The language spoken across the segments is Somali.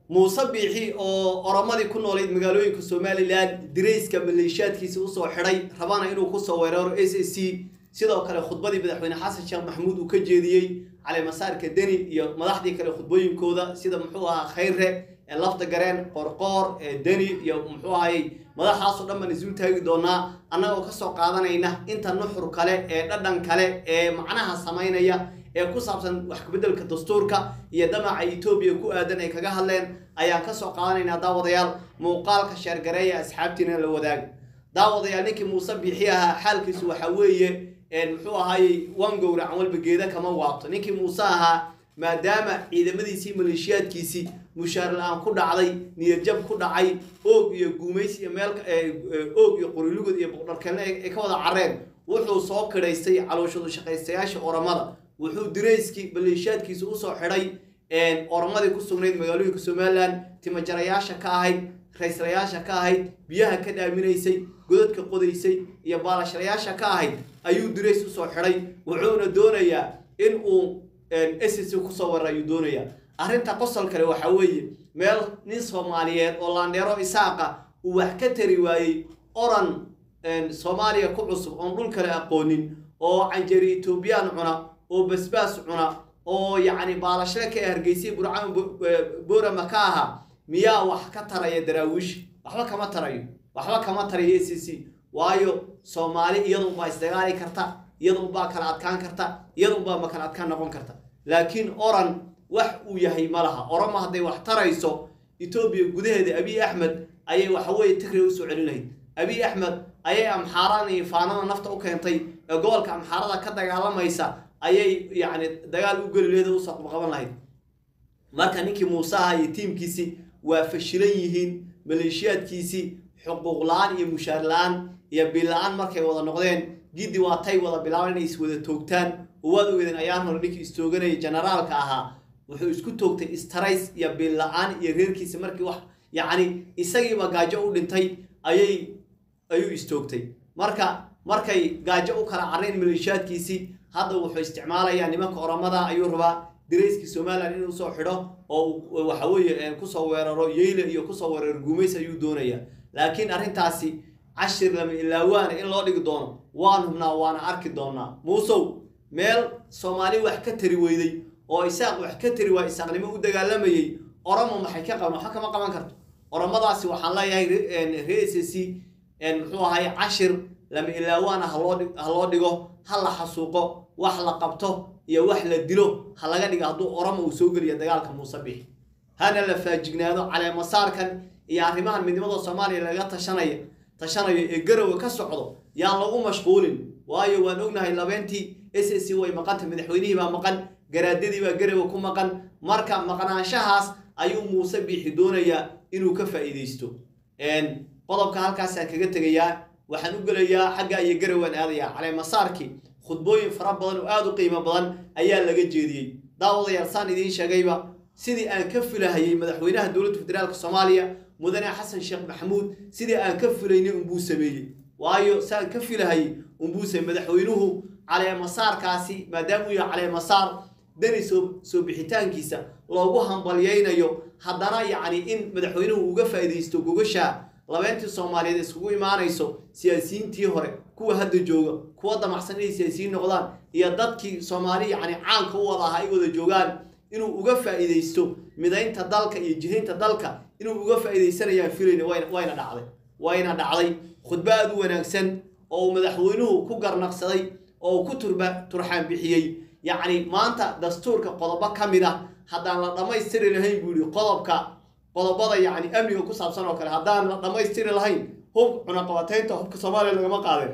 muuse biixi oo oromadii ku noolayd magaalooyinka somalilan dirayska maleeshiyaadkiisa usoo xidhay rabana inuu kusoo weeraro s a c sidoo kale khudbadii madaxweyne xasan sheekh maxamuud uu ka jeediyey caleemasaarka deni iyo madaxdii kale khudbooyinkooda sida muxuu ahaa khayre ee lafta gareen qorqoor ee deni iyo muxuu ahayey madaxaasoo dhan baan isu taagi doonaa annagoo kasoo qaadanayna inta nuxur kale ee dhadhan kale ee macnaha samaynaya ee ku saabsan wax kabeddelka dastuurka iyo damaca etoobiya ku aadan ay kaga hadleen ayaan kasoo qaadanaynaa daawadayaal muuqaalka sheergareeya asxaabtiina la wadaaga daawadayaal ninkii muuse biixi ahaa xaalkiisu waxaa weeye muxuu ahaayey wan gowracan walba geeda kama waabto ninkii muuse ahaa maadaama ciidamadiisii maleeshiyaadkiisii mushaar la-aan ku dhacday niyadjab ku dhacay oog iyo guumays iyo meel oog iyo qorilugod iyo boqdharkeelna ay ka wada careen wuxuu soo kidhaystay calooshadu shaqaystayaasha oramada wuxuu dirayskii maleeshiyaadkiisa usoo xidhay oramadii ku sugnayd magaalooyinka somalilan timajarayaasha ka ahayd rayslayaasha ka ahayd biyaha ka dhaaminaysay godadka qodaysay iyo baalashalayaasha ka ahayd ayuu dirays usoo xidhay wuxuuna doonayaa in uu ss kusoo warar ayuu doonayaa arrinta qosol kale waxaa weeye meel nin soomaaliyeed oo laandheero isaaqa uu wax ka tari waayey oran soomaaliya ku cusub oon dhul kale aqoonin oo canjeri etoobiyaan cuna oo basbaas cuna oo yacni baalashle ka hargeysay burcaan boorama ka ahaa miyaa wax ka taraya daraawiish waxba kama tarayo waxba kama tarayo a c c waayo soomaali iyadunbaa isdagaali karta iyadunbaa kala adkaan karta iyadunbaa ma kala adkaan noqon karta laakiin oran wax uu yahay ma laha orama hadday wax tarayso etoobiya gudaheeda abiy axmed ayay waxaweye tigray usoo celin lahayd abiy axmed ayay amxaaraan iyo faanada nafta u keentay ee gobolka amxaarada ka dagaalamaysa ayay yacni dagaal u geli laheed usoo qabqaban lahayd marka ninkii muuse aha iyo tiimkiisii waa fashilan yihiin maleeshiyaadkiisii xuquuq la-aan iyo mushaar la-aan iyo bil la-aan markay wada noqdeen giddi waa tay wada bilaabaan inay is wada toogtaan oo waad ogeedeen ayaan hore ninkii istooganaya generaalka ahaa wuxuu isku toogtay istarays iyo bil la-aan iyo reerkiisa markii wax yacni isagiiba gaajo u dhintay ayay ayuu istoogtay marka markay gaajo u kala carreen maleeshiyaadkiisii hadda wuxuu isticmaalayaa nimanka oramada ayuu rabaa dirayskii somalilan inuu soo xidho oo waxa weeye kusoo weeraro yeyle iyo kusoo weeraro guumays ayuu doonayaa laakiin arrintaasi cashir lama ilaawaana in loo dhigi doono waan hubnaa waana arki doonaa muusow meel soomaali wax ka tari weyday oo isaaq wax ka tari waa isaaqnimo u dagaalamayey oramo maxay ka qaban waxba kama qaban karto oramadaasi waxaan leeyahay re s c muxuu ahay cashir lama ilaawaana ha loo dhigo ha la xasuuqo wax la qabto iyo wax la dilo ha laga dhigo hadduu oramo uu soo geliya dagaalka muuse biix hana la faajignaado caleemasaarkan iyo arrimahan midnimada soomaaliya laga tashanaya tashanayo ee garowe ka socdo yaan lagu mashquulin waayo waan ognahay labeentii s s c way maqantay madaxweynihii baa maqan garaadadii baa garowe ku maqan marka maqnaanshahaas ayuu muuse biixi doonayaa inuu ka faa'iidaysto qodobka halkaasaan kaga tegayaa waxaan u gelayaa xagga iyo garawaan aadayaa caleemasaarkii khudbooyin fara badan oo aada u qiimo badan ayaa laga jeediyey daawadayaal saan idiin sheegayba sidii aan ka filahayey madaxweynaha dowladda federaalk soomaaliya mudane xasan sheekh maxamuud sidii aan ka filaynay unbuu sameeyey waayo saan ka filahayey unbuu sameeyey madaxweynuhu caleemasaarkaasi maadaama uu yahay caleemasaar dani soo soo bixitaankiisa loogu hambalyaynayo haddana yacni in madaxweynuhu uga faa'iidaysto gogasha labeentii soomaaliyeed iskugu imaanayso siyaasiyiintii hore kuwa hadda jooga kuwa damacsan inay siyaasiyiin noqdaan iyo dadkii soomaali yacni caanka u wada ahaa ay wada joogaan inuu uga faa'iidaysto midaynta dalka iyo jihaynta dalka inuu uga faa'iidaysanayaan filayna wayna wayna dhacday wayna dhacday khudbo aada u wanaagsan oo uu madaxweynuhu ku garnaqsaday oo uu ku turba turxaan bixiyey yacni maanta dastuurka qodobo ka mid ah haddaan la dhammaystiri lahayn buu yihi qodobka qodobada yacni amniga ku saabsan oo kale haddaan la dhammaystiri lahayn hub cunaqabataynta hubka soomaaliya lagama qaadeen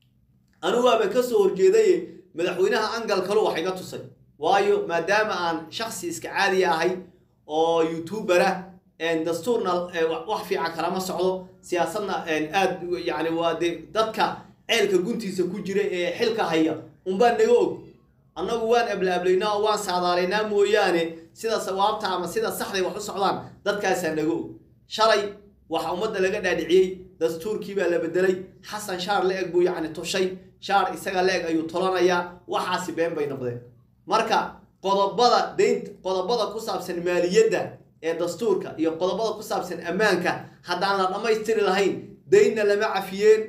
anigu waaba ka soo horjeedaye madaxweynaha angal kalu wax iga tusay waayo maadaama aan shaksi iska caadiya ahay oo youtubera dastuurna wax fiican kalama socdo siyaasadna aad yani waa de dadka ceelka guntiisa ku jira ee xilka haya unbaa naga og annagu waan ablaablaynaa oo waan saadaalaynaa mooyaane sida sawaabta ama sida saxday wax u socdaan dadkaasaa naga og shalay waxa ummadda laga dhaadhiciyey dastuurkii baa la bedelay xasan shaar la eg buu yacni tushay shaar isaga la eg ayuu tolanayaa waxaasi been bay noqdeen marka qodobada daynta qodobada ku saabsan maaliyadda ee dastuurka iyo qodobada ku saabsan ammaanka haddaan la dhammaystiri lahayn daynna lama cafiyeen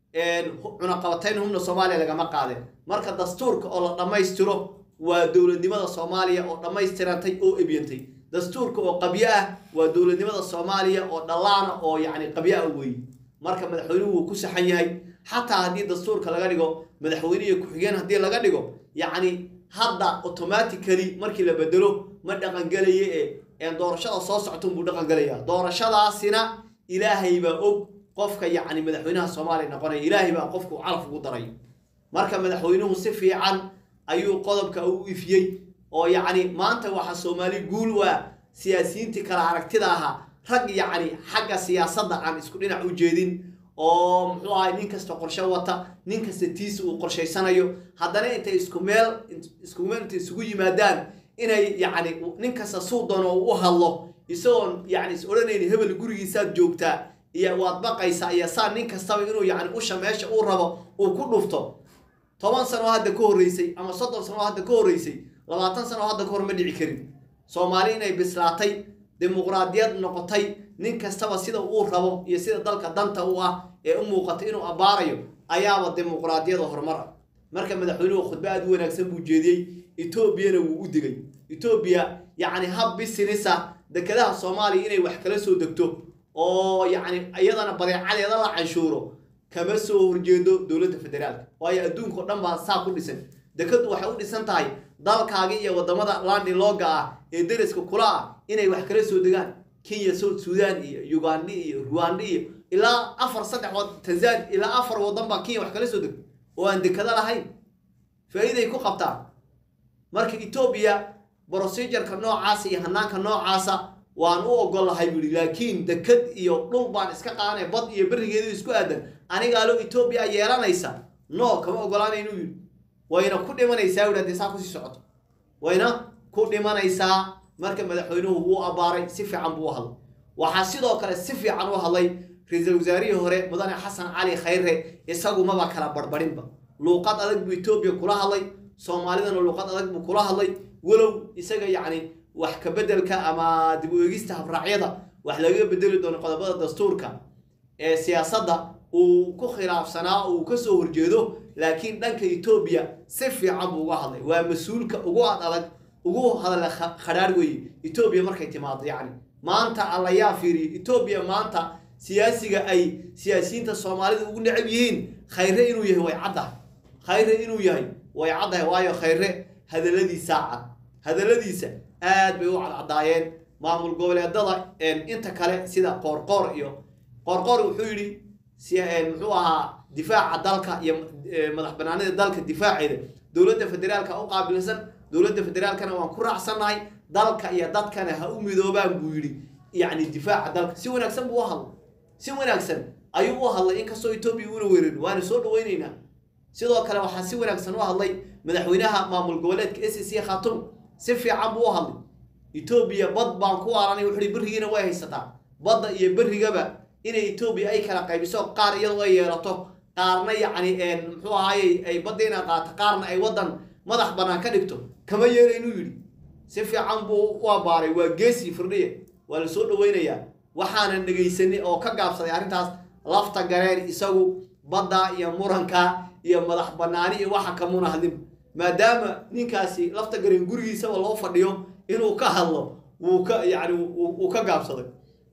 cunaqabatayn humna soomaaliya lagama qaadeen marka dastuurka oo la dhammaystiro waa dowladnimada soomaaliya oo dhammaystirantay oo ebyantay dastuurka oo qabyo ah waa dowladnimada soomaaliya oo dhallaana oo yacni qabyo ah weeye marka madaxweynuhu wuu ku saxan yahay xataa haddii dastuurka laga dhigo madaxweyne iyo ku-xigeen haddii laga dhigo yacni hadda automatically markii la bedelo ma dhaqangelaye ee doorashada soo socta unbuu dhaqangelaya doorashadaasina ilaahay baa og qofka yacni madaxweynaha soomaaliya noqonaya ilaahay baa qofku calaf ugu daray marka madaxweynuhu si fiican ayuu qodobka u ifiyey oo yacni maanta waxaa soomaali guul waa siyaasiyiintii kala aragtida ahaa rag yacni xagga siyaasadda aan isku dhinac u jeedin oo muxuu ahay nin kasta qorshe wata nin kasta tiisa uu qorshaysanayo haddana intay isku meel isku meel intay isugu yimaadaan inay yacni nin kasta suu doono u hadlo isagoon yacni is odhanayni hebel gurigiisaad joogtaa iyo waad baqaysaa iyo saa nin kastaba inuu yacni usha meesha uu rabo uu ku dhufto toban sano oo hadda ka horreysay ama soddon sano oo hadda ka horreysay labaatan sano oo hadda ka hor ma dhici karin soomaali inay bislaatay dimuqraadiyad noqotay nin kastaba sida uu rabo iyo sida dalka danta u ah ee u muuqata inuu abbaarayo ayaaba dimuqraadiyada horumar ah marka madaxweynuhu khudba aad u wanaagsan buu jeediyey etoobiyana wuu u digay etoobiya yacni hab bisinisa dekedaha soomaaliya inay wax kala soo degto oo yacni iyadana badeecadeeda la canshuuro kama soo horjeedo dowladda federaalka waayo adduunka o dhan baa saa ku dhisan dekadu waxay u dhisan tahay dalkaaga iyo wadamada landilooga ah ee deriska kula ah inay wax kala soo degaan kenya south sudan iyo uganda iyo ruwanda iyo ilaa afar saddex tanzania ilaa afar wadan baa kenya wax kala soo degto oo aan dekado lahayn faa'iiday ku qabtaan marka etoobiya procedureka noocaasa iyo hanaanka noocaasa waan u ogol lahay buu yihi laakiin dekad iyo dhul baan iska qaadanaya bad iyo berigeedu isku aadan anigaalo etoobiya yeelanaysa no kama ogolaana inuu yidhi wayna ku dhimanaysaa wii hadii saa kusii socoto wayna ku dhimanaysaa marka madaxweynuhu wuu abbaaray si fiican buu u hadlay waxaa sidoo kale si fiican u hadlay ra-iisul wasaarihii hore mudane xasan cali khayre isagu maba kala barbarinba luuqad adag buu etoobiya kula hadlay soomaalidana luuqad adag buu kula hadlay walow isaga yacni wax ka bedelka ama dib u eegista habraacyada wax laga bedeli doono qodobada dastuurka ee siyaasadda uu ku khilaafsanaa uu ka soo horjeedo laakiin dhanka etoobiya si fiican buu uga hadlay waa mas-uulka ugu ad adag ugu hadla khadhaar weeye etoobiya markay timaado yacni maanta allayaa fiiriya etoobiya maanta siyaasiga ay siyaasiyiinta soomaalida ugu necab yihiin khayre inuu yahay way caddahay khayre inuu yahay way caddahay waayo khayre hadalladiisaa cad hadalladiisa aad bay u cadcadaayeen maamul goboleedada inta kale sida qoorqoor iyo qoorqoor wuxuu yidhi muxuu ahaa difaaca dalka iyo madax banaanida dalka difaaceeda dowladda federaalka u qaabilsan dowladda federaalkana waan ku raacsannahay dalka iyo dadkana ha u midoobaan buu yidhi yacni difaaca dalka si wanaagsan buu u hadlay si wanaagsan ayuu u hadlay inkastoo etoobiya una weerin waana soo dhaweyneynaa sidoo kale waxaa si wanaagsan u hadlay madaxweynaha maamul goboleedka s c khatum si fiican buu u hadlay etoobiya bad baan ku waaranay wuxuuhi berrigiina way haysataa badda iyo berrigaba inay etoobiya ay kala qaybiso qaar iyadoo ay yeelato qaarna yacni muxuu ahaaye ay badda inay qaato qaarna ay waddan madax bannaan ka dhigto kama yeela inuu yidhi si fiican buu u abbaaray waa geesi firdhiya waa la soo dhaweynayaa waxaanan dhegaysanay oo ka gaabsaday arrintaas lafta gareen isagu badda iyo muranka iyo madax bannaani iyo waxa kamuna hadlin maadaama ninkaasi lafta gareen gurigiisaba loo fadhiyo inuu ka hadlo wuu ka yacni wuu ka gaabsaday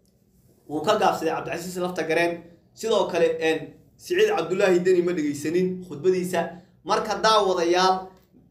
wuu ka gaabsaday cabdicasiis lafta gareen sidoo kale siciid cabdullaahi deni ma dhegaysanin khudbadiisa marka daawadayaal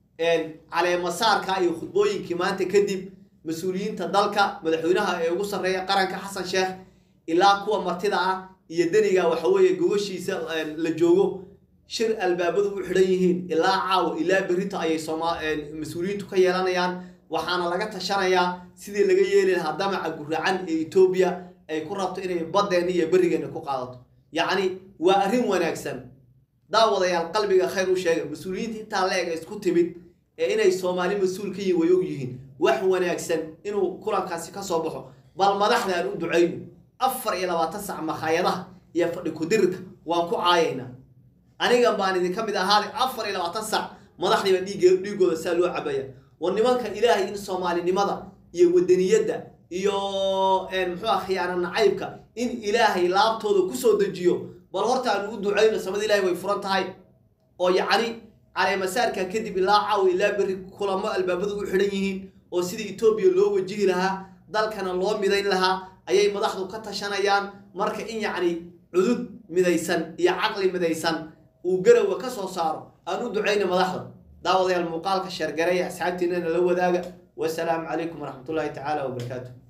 caleemasaarka iyo khudbooyinkii maanta kadib mas-uuliyiinta dalka madaxweynaha ee ugu sarreeya qaranka xasan sheekh ilaa kuwa martida ah iyo deniga waxa weeye gogoshiisa la joogo shir albaabadu u xidhan yihiin ilaa caawa ilaa berrito ayay sooma mas-uuliyiintu ka yeelanayaan waxaana laga tashanayaa sidii laga yeeli lahaa damaca guracan ee etoobiya ay ku rabto inay baddeena iyo berrigeena ku qaadato yacni waa arrin wanaagsan daawadayaal qalbiga khayr u sheega mas-uuliyiinta intaa la ega isku timid ee inay soomaali mas-uul ka yihin way og yihiin wax wanaagsan inuu kulankaasi ka soo baxo bal madaxda aan u ducayno afar iyo labaatan sac makhaayadaha iyo fadhi kudirirka waan ku caayaynaa anigan baan idinka mid ahaaday afar iyo labaatan sac madaxdiiba dhiig dhiigooda saa loo cabaya war nimanka ilaahay in soomaalinimada iyo wadaniyadda iyo muxuu ah khiyaano nacaybka in ilaahay laabtooda kusoo dejiyo bal horta aanu u ducayno samada ilahay way furan tahay oo yacni caleemasaarka kadib ilaa caaw ilaa berri kulamo albaabadu u xidhan yihiin oo sidii etoobiya loo wajihi lahaa dalkana loo midayn lahaa ayay madaxdu ka tashanayaan marka in yacni cudud midaysan iyo caqli midaysan uu garowa ka soo saaro aan u ducayna madaxda daawadayaal muuqaalka sheergareeya asxaabtiinana la wadaaga wasalaamu calaykum waraxmatullaahi tacaala wabarakaatu